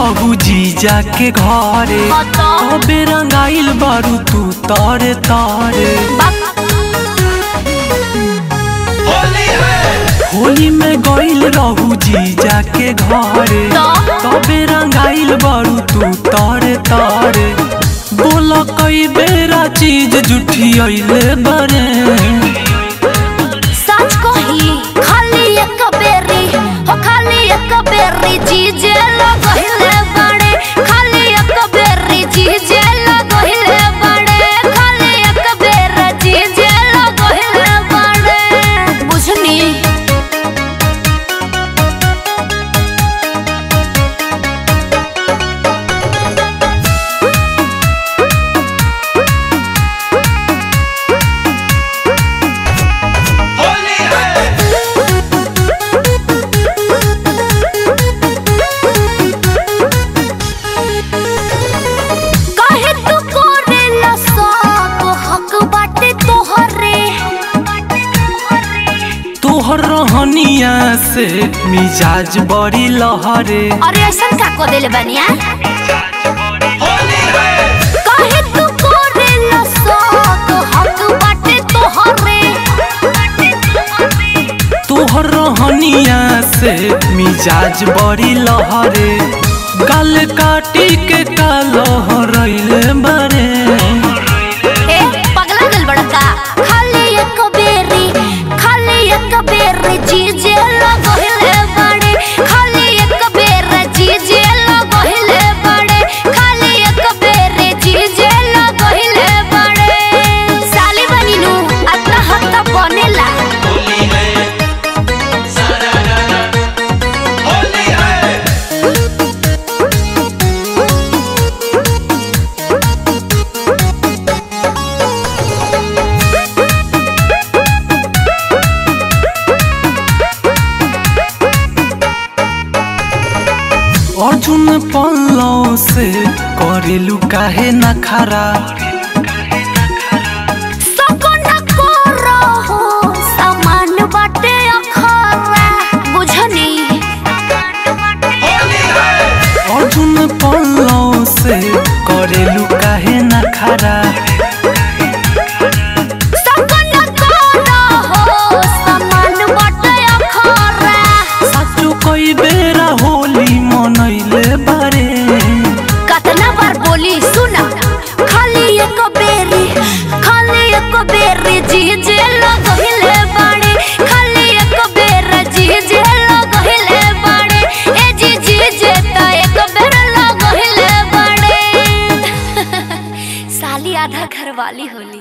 रहू जीजा के घरे तबे रंगाइल बारू तू तारे तारे होली में गइल रहू जीजा के घरे तबे रंगाइल बारू तू तारे तारे बोल कई बेरा चीज जुठी अइले बरे सच कही खाली एक बेरी हो खाली एक बेरी जीजे लगहिले बड़े खाली एक बेरी जीजे लगहिले बड़े खाली एक बेर जीजे लगहिले बड़े बुझनी काहे तू करेला सब हक बाटे तोहरे तोहर रहनिया से मिजाज बड़ी लहरे अरे ऐसा का को देले बनिया काहे तू करेला सब हक बाटे तोहरे तोहर रहनिया से मिजाज बड़ी लहरे गल काटी के कालहरैले बरे ए पगला गल बड़का खाली एक बेरी खाली एक बेरी जीजे लगहिले बड़े खाली एक बेर जीजे लगहिले बड़े खाली एक बेर जीजे लगहिले बड़े साली बनिनु अतना हत्ता बनेला अर्जुन पल्लव से करेलु काहे न खरा सकना करो हो सामान बाटे अखरा बुझनी अर्जुन पल्लव से करेलु काहे न खरा सकना करो हो सामान बाटे अखरा साचो कई बेरा होली मनैले बारे कतना बार बोली सुना खाली एक बेरी खाली एक बेरी जीजे लगहिले बाड़े खाली एक बेर जीजे लगहिले बाड़े ए जी जीजे त एक बेर लगहिले बाड़े साली आधा घरवाली होली